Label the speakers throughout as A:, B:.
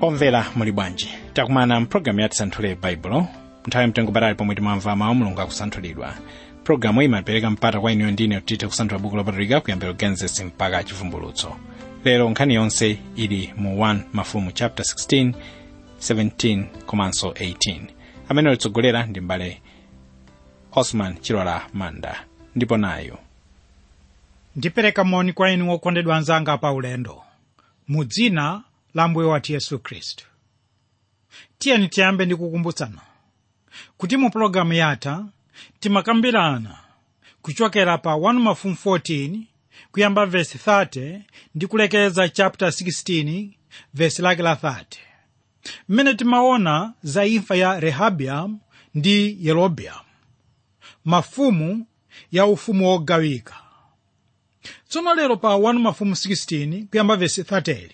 A: omvera muli bwanji takumana mpulogalamu ya tisanthule baibulo nthawi yamtengo patali pomwe timamva mawu mulungu akusanthulidwa pulogalamu iyi imapereka mpata kwa inuyo ndine kuti tithe kusanthula buku lopatulika kuyambira genesis mpaka chivumbulutso lero nkhani yonse ili mu 1 mafumu chapter 16 17 komanso 18 amene olitsogolera ndi mbale osman chilola manda ndipo nayo
B: ndipereka moni kwa inu okondedwa anzanga pa ulendo mu dzina la mbuye wathu yesu khristu tiyeni tiyambe ndi kukumbutsana kuti mu pologalamu yatha timakambirana kuchokera pa 1 mafumu 14 kuyamba vesi 30 ndi kulekeza chapter 16 vesi lake la 30 mmene timaona za imfa ya rehabiamu ndi yerobeamu mafumu ya ufumu wogawika tsono lero pa 1 mafumu 16 kuyamba vesi 30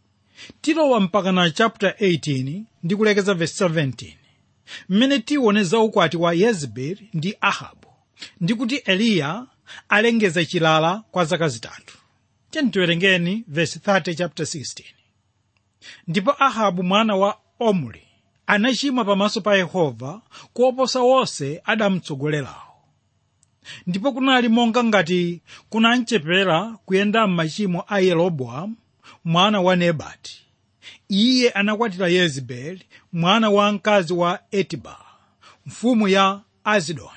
B: tilowa mpaka na chapter 18 ndi kulekeza vesi 17 mmene tione za ukwati wa yezebeli ndi ahabu ndi kuti eliya alengeza chilala kwa zaka zitatu tiyeni tiwerengeni vesi 30 chapter 16 ndipo ahabu mwana wa omri anachimwa pamaso pa yehova kuoposa wonse adamutsogolerawo ndipo kunali monga ngati kunamchepera kuyenda m'machimo a yeroboamu mwana wa nebati iye anakwatira yezebeli mwana wa mkazi wa etiba mfumu ya azidoni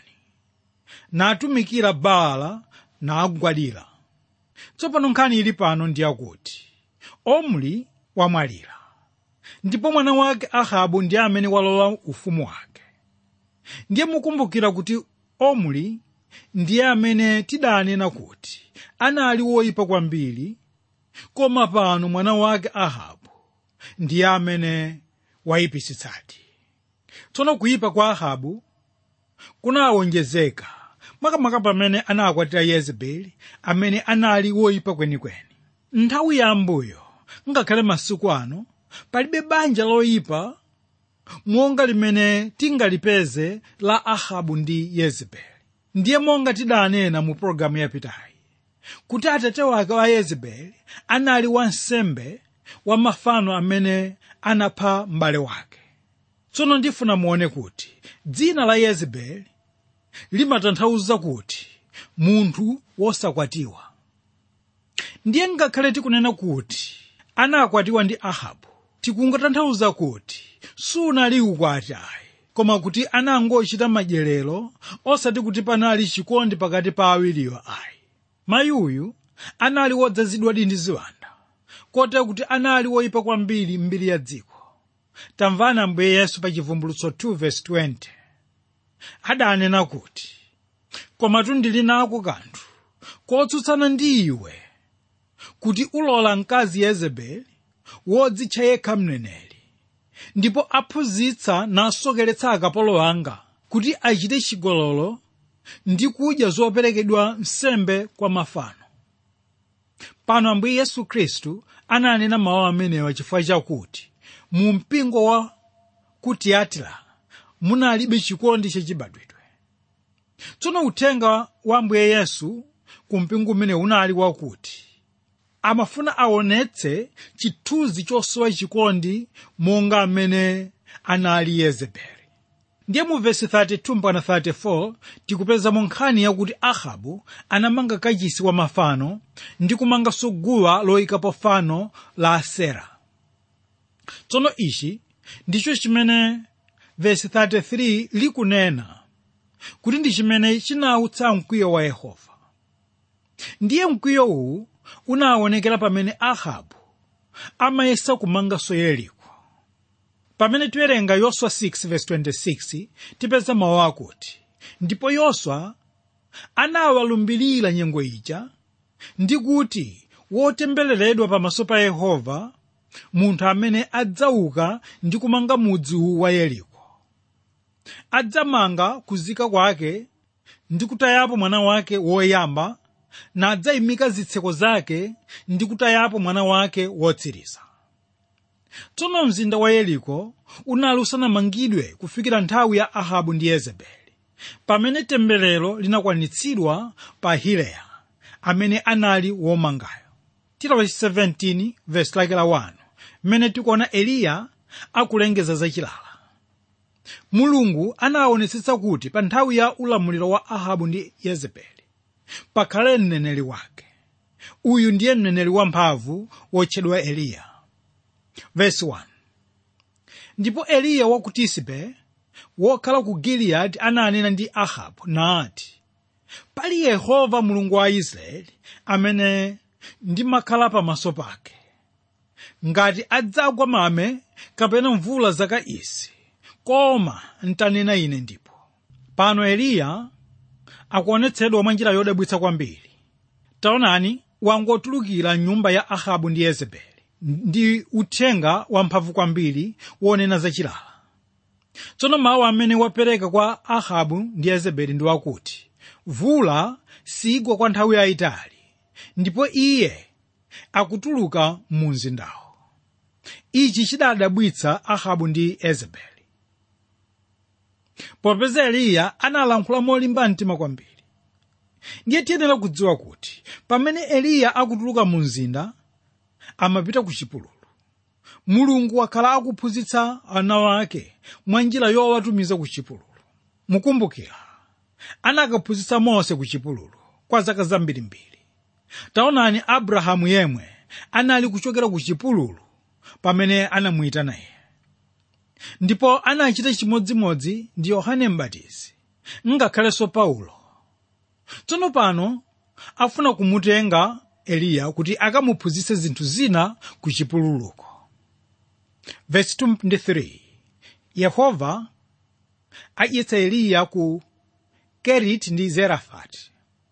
B: natumikira baala nagwadira tsopano nkhani ili pano ndi yakuti omri wamwalira ndipo mwana wake ahabu ndi amene walowa ufumu wake ndiye mukumbukira kuti omri ndiye amene tidanena kuti anali woyipa kwambiri koma pano mwana wake ahabu ndiye amene wayipisitsadi tsono kuyipa kwa ahabu kunawonjezeka makamaka pamene anakwatira yezebeli amene anali woyipa kwenikweni nthawi yambuyo ngakhale masiku ano palibe banja loyipa monga limene tingalipeze la ahabu ndi yezebeli ndiye monga tidanena mu pologalamu yapitayi kuti atate wake wa yezebeli anali wansembe wa mafano amene anapha m'bale wake tsono ndifuna muone kuti dzina la yezebeli limatanthauza kuti munthu wosakwatiwa ndiye ngakhale tikunena kuti anakwatiwa ndi ahabu tikungotanthauza kuti sunali ukwati ayi koma kuti anangochita madyerero osati kuti panali chikondi pakati pa awiriwo ayi mayi uyu anali wodzazidwadi ndi ziwanda kotero kuti anali woyipa kwambiri mbiri ya dziko tamvani ambuye yesu pa chivumbulutso 2:20 adanena kuti komatu ndili nako kanthu kotsutsana ndi iwe kuti ulola mkazi yezebeli wodzitcha yekha mneneri ndipo aphunzitsa nasokeretsa akapolo anga kuti achite chigololo ndi kudya zoperekedwa nsembe kwa mafano pano ambuye yesu khristu ananena mawu amenewa chifukwa chakuti mu mpingo wa ku tiyatira munalibe chikondi chachibadwidwe tsono uthenga wa ambuye yesu ku mpingo umene unali wakuti amafuna aonetse chithunzi chosowa chikondi monga amene anali yezebeli ndiye mu vesi 32 mpaka 34 tikupezamo nkhani yakuti ahabu anamanga kachisi wa mafano ndi kumanganso guwa loyikapo fano la asera tsono ichi ndicho chimene vesi 33 likunena kuti ndi chimene chinautsa mkwiyo wa yehova ndiye mkwiyo uwu unaonekera pamene ahabu amayesa kumanganso yeriko pamene tiwerenga yoswa 6:26 tipeza mawu akuti ndipo yoswa anawalumbirira nyengo ija ndi kuti wotembereredwa pamaso pa yehova munthu amene adzauka ndi kumanga mudzi uwu wa yeriko adzamanga kuzika kwake ndi kutayapo mwana wake woyamba nadzayimika zitseko zake ndi kutayapo mwana wake wotsiriza tsono mzinda wa yeriko unali usanamangidwe kufikira nthawi ya ahabu ndi yezebeli pamene temberero linakwanitsidwa pa hileya amene anali womangayo tilawa 17 vesi lake la 1 mmene tikuona eliya akulengeza zachilala mulungu anaonetsetsa kuti pa nthawi ya ulamuliro wa ahabu ndi yezebeli pakhale mneneri wake uyu ndiye mneneri wamphamvu wotchedwa eliya Verse 1. ndipo eliya wa ku tisibe wokhala ku giliyadi ananena ndi ahabu nati pali yehova mulungu wa israeli amene ndimakhala pamaso pake ngati adzagwa mame kapena mvula zaka izi koma ntanena ine ndipo pano eliya akuonetsedwa mwa njira yodabwitsa kwambiri taonani wangotulukira nyumba ya ahabu ndi yezebeli ndi uthenga wamphamvu kwambiri wonena zachilala tsono mawu amene wapereka kwa ahabu ndi yezebeli ndi wakuti vula sigwa kwa nthawi yayitali ndipo iye akutuluka mu mzindawo ichi chidadabwitsa ahabu ndi yezebeli popeza eliya analankhula molimba mtima kwambiri ndiye tiyenera kudziwa kuti pamene eliya akutuluka mu mzinda amapita ku chipululu mulungu wakhala akuphunzitsa ana wake mwa njira yowatumiza ku chipululu mukumbukira anakaphunzitsa mose ku chipululu kwa zaka zambirimbiri taonani abrahamu yemwe anali kuchokera ku chipululu pamene anamuyitana iye ndipo anachita chimodzimodzi ndi yohane mbatizi ngakhalenso paulo tsono pano afuna kumutenga eliya kuti akamuphunzitse zinthu zina ku chipululuko verse 23 yehova adyetsa eliya ku keriti ndi zerafati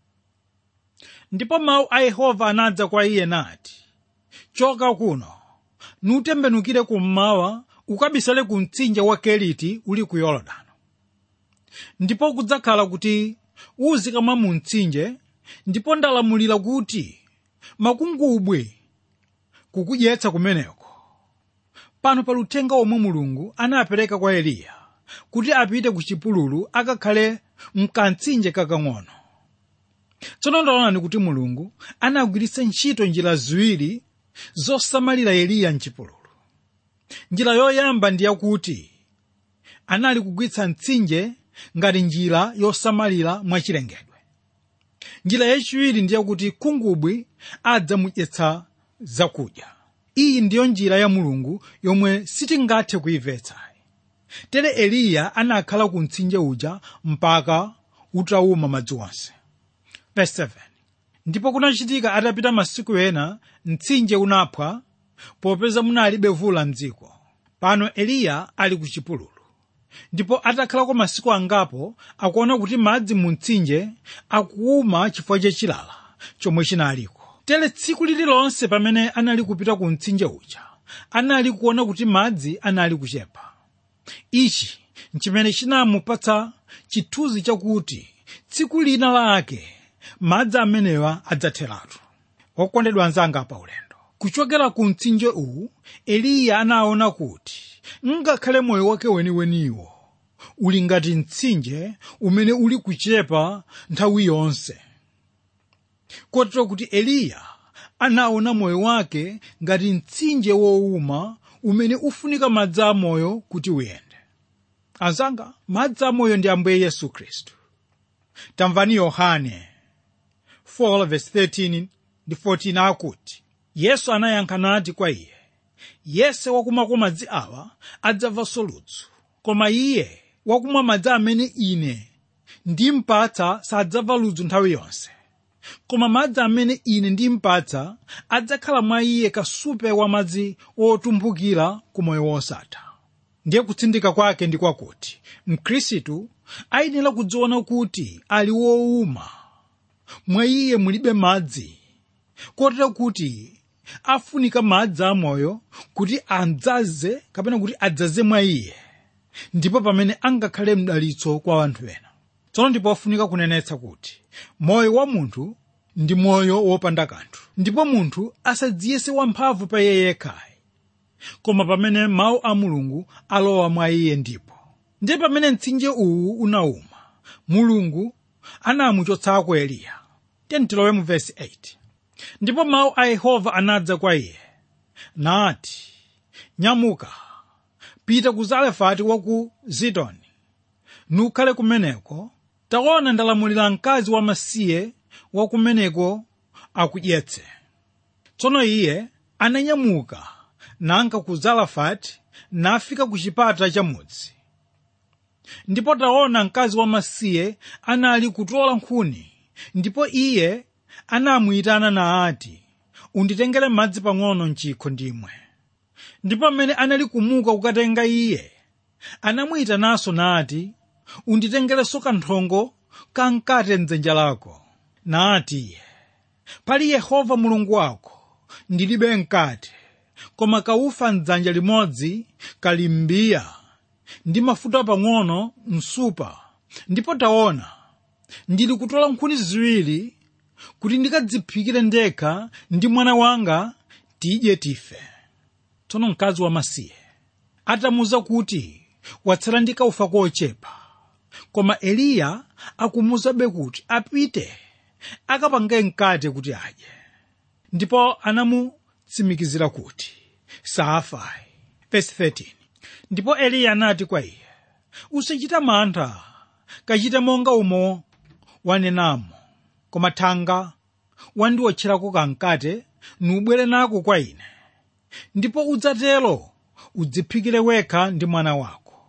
B: ndipo mawu a yehova anadza kwa iye nati choka kuno nutembenukire kummawa ukabisale ku mtsinje wa keriti uli ku yorodani ndipo kudzakhala kuti uzikamwa mu mtsinje ndipo ndalamulira kuti makungubwe kukudyetsa kumeneko pano pali uthenga omwe mulungu anapereka kwa eliya kuti apite ku chipululu akakhale mkamtsinje kakang'ono tsono ndaonani kuti mulungu anagwiritsa ntchito njira ziwiri zosamalira eliya mchipululu njira yoyamba ndi yakuti anali kugwiritsa mtsinje ngati njira yosamalira mwachilengedwe njira yachiwiri ndi yakuti khungubwi adzamudyetsa zakudya iyi ndiyo njira ya mulungu yomwe sitingathe kuimvetsa tere eliya anakhala ku mtsinje uja mpaka utawuma madzi onse Verse 7. ndipo kunachitika atapita masiku ena mtsinje unaphwa popeza munalibe vula mdziko pano eliya ali ku chipululu ndipo atakhalako masiku angapo akuona kuti madzi mu mtsinje akuuma chifukwa chachilala chomwe chinaliko tere tsiku lililonse pamene anali kupita ku mtsinje uja anali kuona kuti madzi anali kuchepa ichi nchimene chinamupatsa chithunzi chakuti tsiku lina lake madzi amenewa adzatheratu okondedwa anzanga pa ulendo kuchokera ku mtsinje uwu eliya anaona kuti ngakhale moyo wake weniweniwo uli ngati mtsinje umene uli kuchepa nthawi yonse kotero kuti eliya anaona moyo wake ngati mtsinje wowuma umene ufunika madzi amoyo kuti uyende anzanga madzi amoyo ndi ambuye yesu khristu tamvani yohane 4:13 ndi 14 akuti yesu anayankha nati kwa iye yese wakumwako madzi awa adzamvanso ludzu koma iye wakumwa madzi amene ine ndimpatsa sadzamva ludzu nthawi yonse koma madzi amene ine ndimpatsa adzakhala mwa iye kasupe wa madzi otumphukira ku moyo wosatha ndiye kutsindika kwake ndi kwakuti mkhristu ayenera kudziona kuti ali wowuma mwa iye mulibe madzi kotero kuti afunika madzi amoyo kuti adzaze kapena kuti adzaze mwa iye ndipo pamene angakhale mdalitso kwa anthu ena tsono ndipo afunika kunenetsa kuti moyo wa munthu ndi moyo wopanda kanthu ndipo munthu asadziyese wamphamvu pa iye yekhayi koma pamene mawu a mulungu alowa mwa iye ndipo ndiye pamene mtsinje uwu unauma mulungu anamuchotsako eliya tentilowe mu vesi 8 ndipo mawu a yehova anadza kwa iye nati nyamuka pita ku zarefati wa ku zidoni nukhale kumeneko taona ndalamulira mkazi wamasiye wa kumeneko akudyetse tsono iye ananyamuka nanka ku zarefati nafika ku chipata cha mudzi ndipo taona mkazi wamasiye anali kutola nkhuni ndipo iye anamuyitana naati unditengere madzi pang'ono mchikho ndimwe ndipo amene anali kumuka kukatenga iye anamuyitananso nati unditengerenso kanthongo kamkate mdzanja lako nati iye pali yehova mulungu wako ndilibe mkate koma kaufa mdzanja limodzi kali m'mbiya ndi mafuta pang'ono msupa ndipo taona ndili kutola nkhuni ziwiri kuti ndikadziphikire ndekha ndi mwana wanga tidye tife tsono mkazi wamasiye atamuza kuti watsala ndi kaufa kochepa koma eliya akumuzabe kuti apite akapange mkate kuti adye ndipo anamutsimikizira kuti safayi verse 13 ndipo eliya anati kwa iye usachita mantha kachite monga umo wanenamo koma thanga wandiwotcherako kamkate nubwere nako kwa ine ndipo udzatero udziphikire wekha ndi mwana wako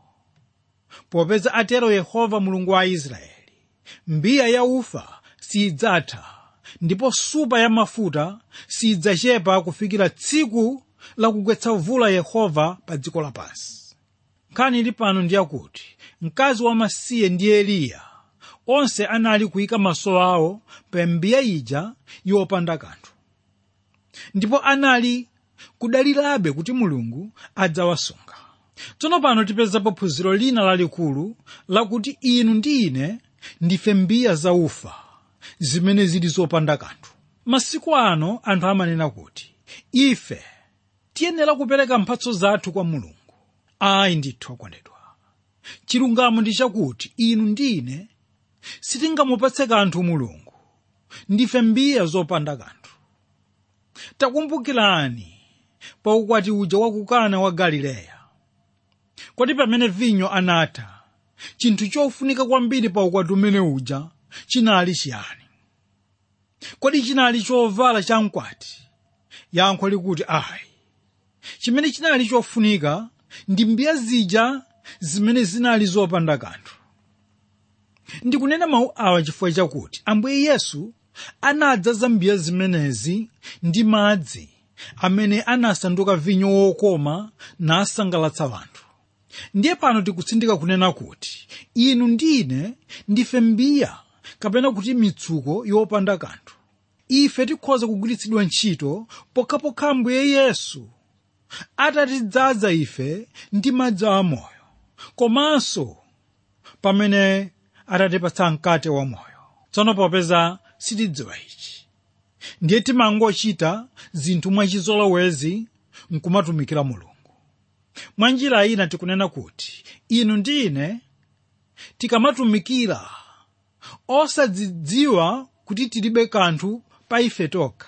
B: popeza atero yehova mulungu wa israeli mbiya ya ufa siyidzatha ndipo supa ya mafuta siyidzachepa kufikira tsiku lakugwetsa mvula yehova pa dziko lapansi nkhani ili pano ndi yakuti mkazi wamasiye ndi eliya onse anali kuyika maso awo pa mbiya ija yopanda kanthu ndipo anali kudalirabe kuti mulungu adzawasunga tsono pano tipezapo phunziro lina lalikulu lakuti inu ndi ine ndife mbiya zaufa zimene zili zopanda kanthu masiku ano anthu amanena kuti ife tiyenera kupereka mphatso zathu kwa mulungu ayi ndithu akondedwa chilungamo ndi chakuti inu ndi ine sitingamupatse kanthu mulungu ndife mbiya zopanda kanthu takumbukirani pa ukwati uja wakukana wa galileya kodi pamene vinyo anatha chinthu chofunika kwambiri pa ukwati umene uja chinali chiyani kodi chinali chovala cha mkwati yankho likuti ayi chimene chinali chofunika ndi mbiya zija zimene zinali zopanda kanthu ndikunena mawu awa chifukwa chakuti ambuye yesu anadzaza mbiya zimenezi ndi madzi amene anasanduka vinyo wokoma nasangalatsa anthu ndiye pano tikutsindika kunena kuti inu ndine ndife mbiya kapena kuti mitsuko yopanda kanthu ife tikhoza kugwiritsidwa ntchito pokhapokha ambuye yesu atatidzaza ife ndi madzi amoyo komanso pamene atatipatsa mkate wamoyo tsono popeza sitidziwa ichi ndiye timangochita zinthu mwachizolowezi nkumatumikira mulungu mwa njira ina tikunena kuti inu ndi ine tikamatumikira osadzidziwa kuti tilibe kanthu pa ife tokha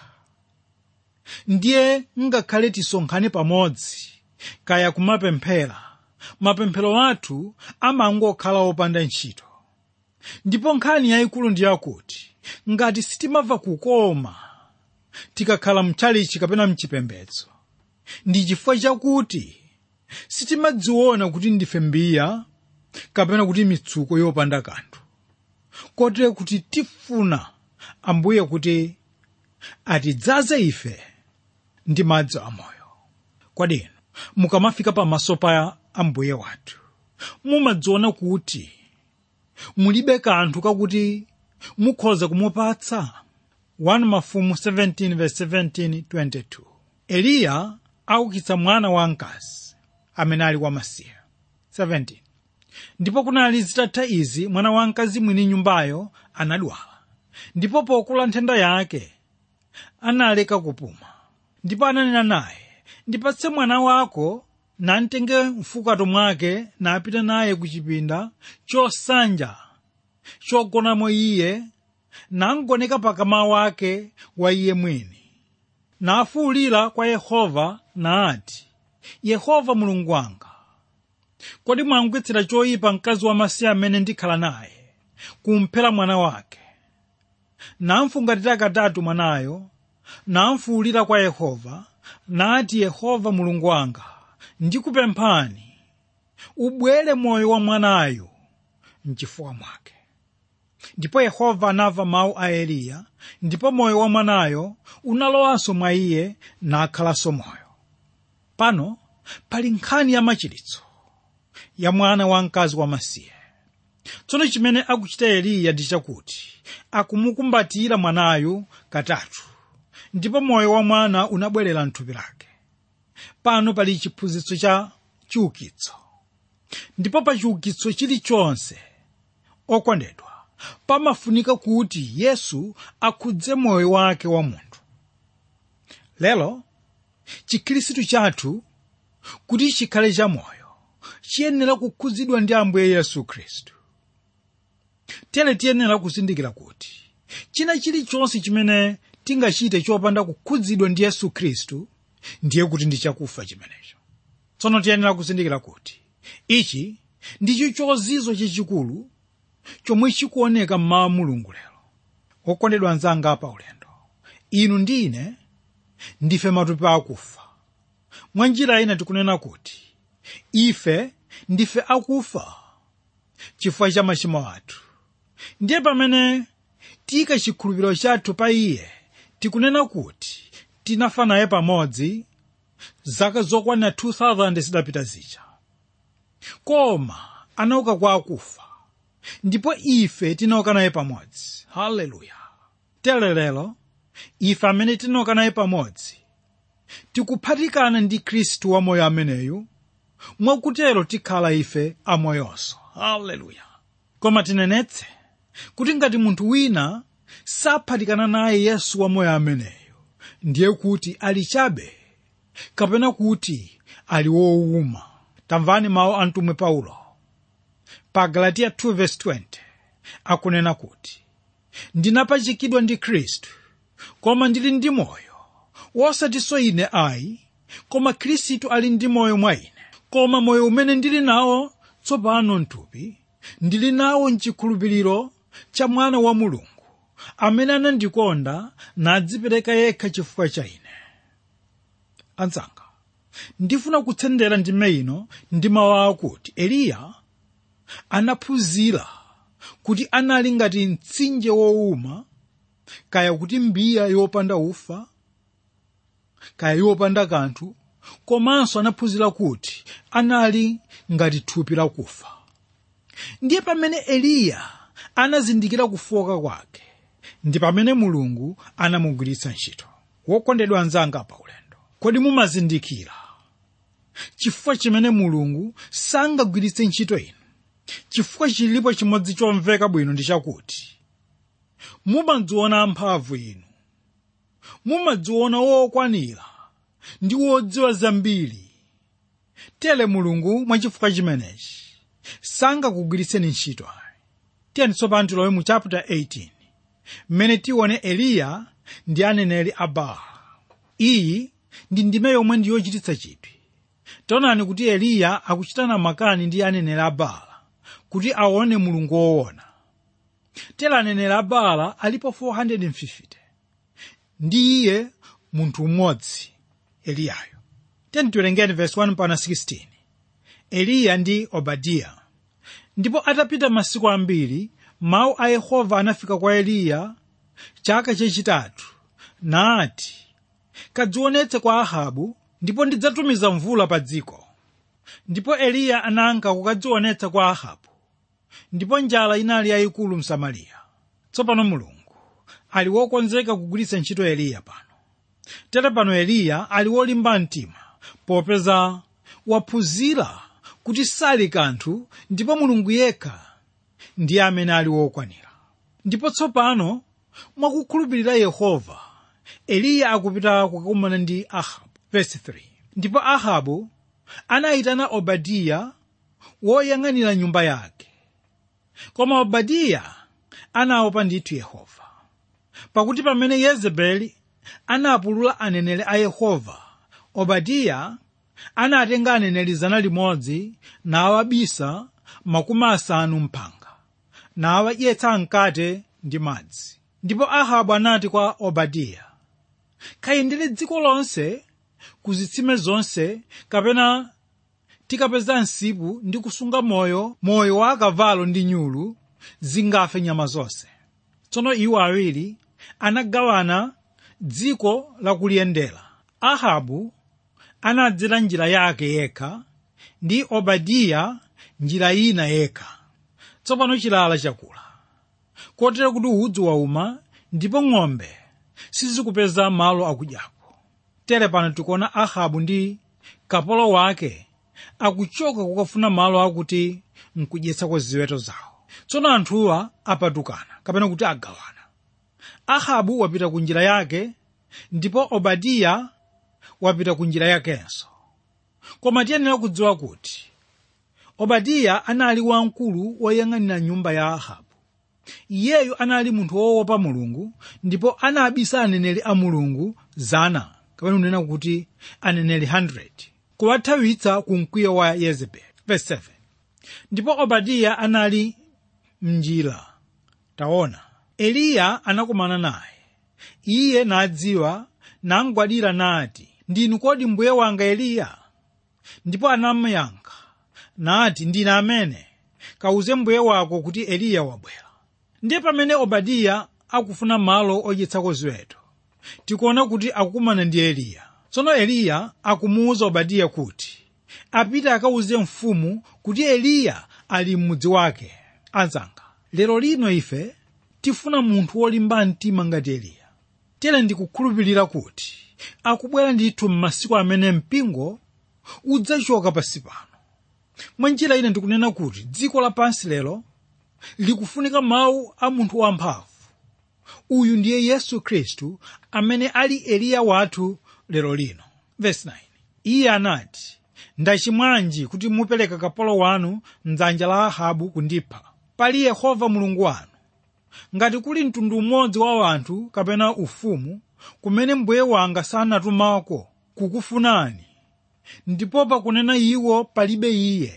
B: ndiye ngakhale tisonkhane pamodzi kaya kumapemphera mapemphero athu amangokhala opanda ntchito ndipo nkhani yayikulu ndi yakuti ngati sitimamva kukoma tikakhala mchalichi kapena mchipembedzo ndi chifukwa chakuti sitimadziona kuti ndife mbiya kapena kuti mitsuko yopanda kanthu kotero kuti tifuna ambuye kuti atidzaze ife ndi madzi amoyo kodi inu mukamafika pamaso pa ambuye wathu mumadziona kuti mulibe kanthu kakuti mukhoza kumupatsa 1 mafumu 17:17-22 eliya aukitsa mwana wamkazi amene ali wamasiye 17 ndipo kunali zitatha izi mwana wamkazi mwini nyumbayo anadwala ndipo pokula nthenda yake analeka kupuma ndipo ananena naye ndipatse mwana wako namtenge mfukato mwake napita naye ku chipinda chosanja chogonamo iye nangoneka pakama wake wa iye mwini nafuwulira kwa yehova naati yehova mulungu wanga kodi mwangwetsera choyipa mkazi wamasiye amene ndikhala naye kumphera mwana wake namfungatira katatu mwanayo namfuwulira kwa yehova nati yehova mulungu wanga ndikupemphani ubwere moyo wa mwanayo mchifuwa mwake ndipo yehova anamva mawu a eliya ndipo moyo wa mwanayo unalowanso mwa iye nakhalanso moyo pano pali nkhani ya machiritso ya mwana wamkazi wamasiye tsono chimene akuchita eliya ndi chakuti akumukumbatira mwanayu katatu ndipo moyo wa mwana unabwerera mthupi lake pano pali chiphunzitso cha chiukitso ndipo pa chiukitso chilichonse okondedwa pamafunika kuti yesu akhudze moyo wake wa munthu lero chikhristu chathu kuti chikhale cha moyo chiyenera kukhudzidwa ndi ambuye yesu khristu tere tiyenera kuzindikira kuti china chilichonse chimene tingachite chopanda kukhudzidwa ndi yesu khristu ndiye kuti ndi chakufa chimenecho tsono tiyenera kuzindikira kuti ichi ndicho chozizo chachikulu chomwe chikuoneka mmawa mulungu lero okondedwa anzanga pa ulendo inu ndi ine ndife matupi akufa mwa njira ina tikunena kuti ife ndife akufa chifukwa cha machimo athu ndiye pamene tika chikhulupiriro chathu pa iye tikunena kuti tinafa naye pamodzi zaka zokwana 2000 zidapita zija koma anauka kwa akufa ndipo ife tinauka naye pamodzi haleluya tere lero ife amene tinauka naye pamodzi tikuphatikana ndi khristu wamoyo ameneyu mwakutero tikhala ife amoyonso haleluya koma tinenetse kuti ngati munthu wina saphatikana naye yesu wamoyo ameneyo ndiye kuti ali chabe kapena kuti ali wowuma tamvani mawu a mtumwi paulo pa galatiya 2:20 akunena kuti ndinapachikidwa ndi khristu koma ndili ndi moyo wosatinso ine ayi koma khristu ali ndi moyo mwa ine koma moyo umene ndili nawo tsopano mthupi ndili nawo mchikhulupiriro cha mwana wa mulungu amene anandikonda nadzipereka yekha chifukwa cha ine anzanga ndifuna kutsendera ndime ino ndi mawu akuti eliya anaphunzira kuti anali ngati mtsinje wowuma kaya kuti mbiya yopanda ufa kaya yopanda kanthu komanso anaphunzira kuti anali ngati thupi lakufa ndiye pamene eliya anazindikira kufoka kwake ndi pamene mulungu anamugwiritsa ntchito wokondedwa anzanga pa ulendo kodi mumazindikira chifukwa chimene mulungu sangagwiritse ntchito inu chifukwa chilipo chimodzi chomveka bwino ndi chakuti mumadziona amphamvu inu mumadziona wokwanira ndi wodziwa zambiri tere mulungu mwachifukwa chimenechi sangakugwiritseni ntchito tiyeni tsopano tilowe mu chapter 18 mmene tione eliya ndi aneneri a baala iyi ndi ndime yomwe ndi yochititsa chidwi taonani kuti eliya akuchitana makani ndi aneneri a baala kuti aone mulungu woona tera aneneri a baala alipo 450 ndi iye munthu mmodzi eliyayo tiyeni tiwerengeni verse 1 mpaka 16 eliya ndi obadiya ndipo atapita masiku ambiri mawu a yehova anafika kwa eliya chaka chachitatu nati kadzionetse kwa ahabu ndipo ndidzatumiza mvula pa dziko ndipo eliya ananka kukadzionetsa kwa ahabu ndipo njala inali yayikulu msamariya tsopano mulungu ali wokonzeka kugwiritsa ntchito eliya pano tere pano eliya ali wolimba mtima popeza waphunzira kuti sali kanthu ndipo mulungu yekha ndiye amene ali wokwanira ndipo tsopano mwakukhulupirira yehova eliya akupita kukakumana ndi ahabu Verse 3. ndipo ahabu anayitana obadiya woyang'anira nyumba yake koma obadiya anaopa ndithu yehova pakuti pamene yezebeli anapulula aneneri a yehova obadiya anatenga aneneri zana limodzi nawabisa makumi asanu mphanga nawadyetsa mkate ndi madzi ndipo ahabu anati kwa obadiya kayendere dziko lonse ku zitsime zonse kapena tikapeza msipu ndi kusunga moyo moyo wa akavalo ndi nyulu zingafe nyama zonse tsono iwo awiri anagawana dziko lakuliyendera ahabu anadzera njira yake yekha ndi obadiya njira ina yekha tsopano chilala chakula kotero kuti udzu wauma ndipo ng'ombe sizikupeza malo akudyako tere pano tikuona ahabu ndi kapolo wake akuchoka kukafuna malo akuti nkudyetsako ziweto zawo tsono anthuwa apatukana kapena kuti agawana ahabu wapita ku njira yake ndipo obadiya wapita ku njira yakenso koma tiyenera kudziwa kuti obadiya anali wamkulu woyang'anira nyumba ya ahabu iyeyu anali munthu woopa mulungu ndipo anabisa aneneri a mulungu zana kapena kunena kuti aneneri 100 kuwathawitsa ku mkwiyo wa yezebeli verse 7 ndipo obadiya anali mnjira taona eliya anakumana naye iye nadziwa namgwadira nati ndinu kodi mbuye wanga eliya ndipo anamuyankha nati ndine amene kawuze mbuye wako kuti eliya wabwera ndiye pamene obadiya akufuna malo odyetsako ziweto tikuona kuti akukumana ndi eliya tsono eliya akumuwuza obadiya kuti apite akawuze mfumu kuti eliya ali m'mudzi wake anzanga lero lino ife tifuna munthu wolimba mtima ngati eliya tere ndikukhulupirira kuti akubwera ndithu m'masiku amene mpingo udzachoka pansi pano mwa njira ine ndikunena kuti dziko lapansi lero likufunika mawu a munthu wamphamvu uyu ndiye yesu khristu amene ali eliya wathu lero lino Verse 9. iye anati ndachimwanji kuti mupereka kapolo wanu mdzanja la ahabu kundipha pali yehova mulungu wanu ngati kuli mtundu umodzi wa anthu kapena ufumu kumene mbuye wanga sanatumako kukufunani ndipo pakunena iwo palibe iye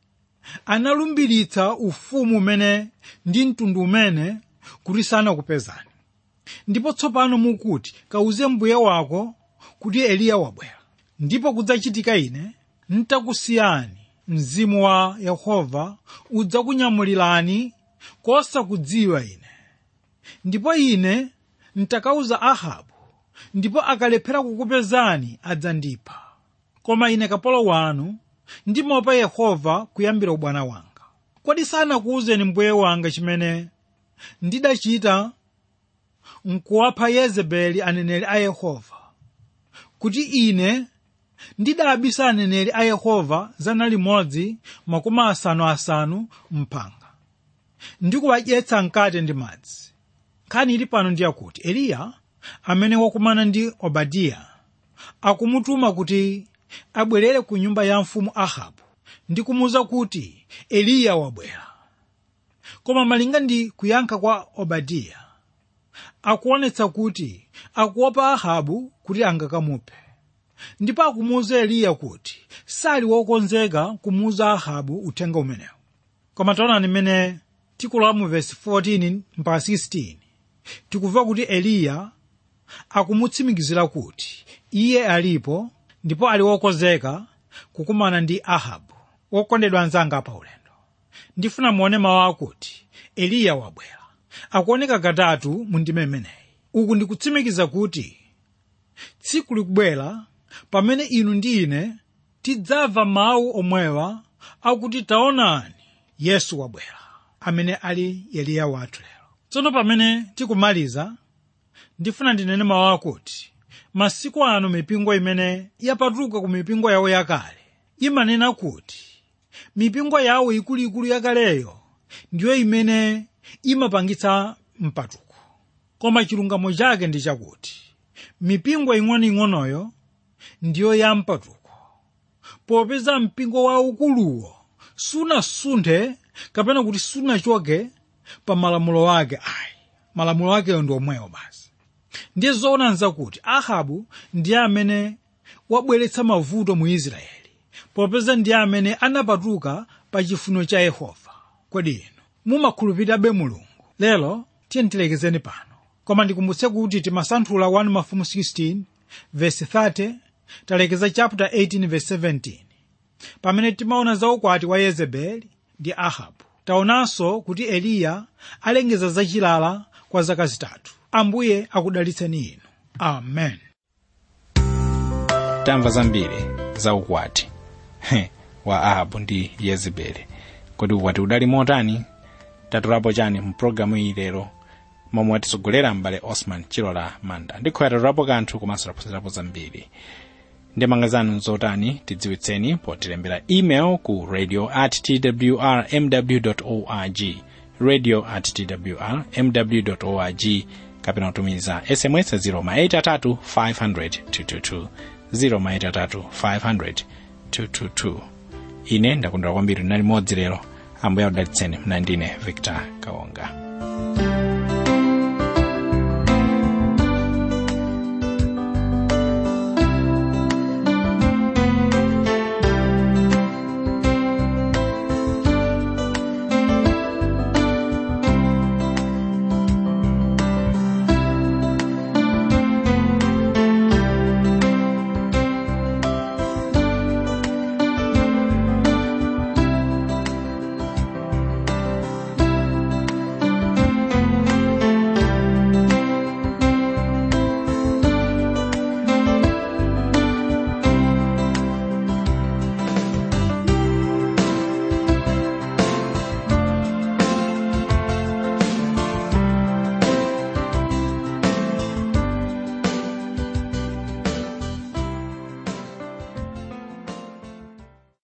B: analumbiritsa ufumu umene ndi mtundu umene kuti sanakupezani ndipo tsopano mukuti kawuze mbuye wako kuti eliya wabwera ndipo kudzachitika ine ntakusiyani mzimu wa yehova udzakunyamulirani kosakudziwa ine ndipo ine ntakauza ahabu ndipo akalephera kukupezani adzandipha koma ine kapolo wanu ndimaopa yehova kuyambira ubwana wanga kodi sanakuwuzeni mbuye wanga chimene ndidachita nkuwapha yezebeli aneneri a yehova kuti ine ndidabisa aneneri a yehova zana limodzi makumi asanu asanu mphanga ndikuwadyetsa mkate ndi madzi nkhani ili pano ndi yakuti eliya amene wakumana ndi obadiya akumutuma kuti abwerere ku nyumba ya mfumu ahabu ndi kumuwuza kuti eliya wabwera koma malinga ndi kuyankha kwa obadiya akuonetsa kuti akuopa ahabu kuti angakamuphe ndipo akumuwuza eliya kuti sali wokonzeka kumuwuza ahabu uthenga umenewu koma taonani mmene tikulowa mu vesi 14 mpaka 16 tikumva kuti eliya akumutsimikizira kuti iye alipo ndipo ali wokonzeka kukumana ndi ahabu wokondedwa anzanga pa ulendo ndifuna muone mawu akuti eliya wabwera akuoneka katatu mu ndime imeneyi uku ndikutsimikiza kuti tsiku likubwera pamene inu ndi ine tidzamva mawu omwewa akuti taonani yesu wabwera amene ali eliya wathu lero tsono pamene tikumaliza ndifuna ndinene mawu akuti masiku ano mipingo imene yapatuka ku mipingo yawo yakale imanena kuti mipingo yawo ikuluikulu yakaleyo ndiyo imene imapangitsa mpatuko koma chilungamo chake ndi chakuti mipingo ing'onoing'onoyo ndiyo ya mpatuko popeza mpingo waukuluwo sunasunthe kapena kuti sunachoke pa malamulo ake ayi malamulo akeyo ndi omwewo basi ndiye zoonanza kuti ahabu ndiye amene wabweretsa mavuto mu israeli popeza ndiye amene anapatuka pa chifuniro cha yehova kodi inu mumakhulupirirabe mulungu lero tiye tilekezeni pano koma ndikumbutse kuti timasanthula 1 mafumu 16 verse 30 talekeza chapter 18 verse 17 pamene timaona za ukwati wa yezebeli ndi ahabu taonanso kuti eliya alengeza zachilala kwa zaka zitatu ambuye akudalitseni inu amen
A: tamva zambiri za ukwati wa ahabu ndi yezebeli kodi ukwati udali motani tatulapo chani mu pologalamu iyi lero momwe watisogolera m'bale osman chilola manda ndikhoya tatulapo kanthu komanso taphunzirapo zambiri ndemanga zanu nzotani tidziwitseni potilembera email ku radio at twr mw org radio at twr mw org kapena kutumiza sms 0 500 222 0 500 222 ine ndakondwera kwambiri nali modzi lero ambuye akudalitseni mnandine victor kaonga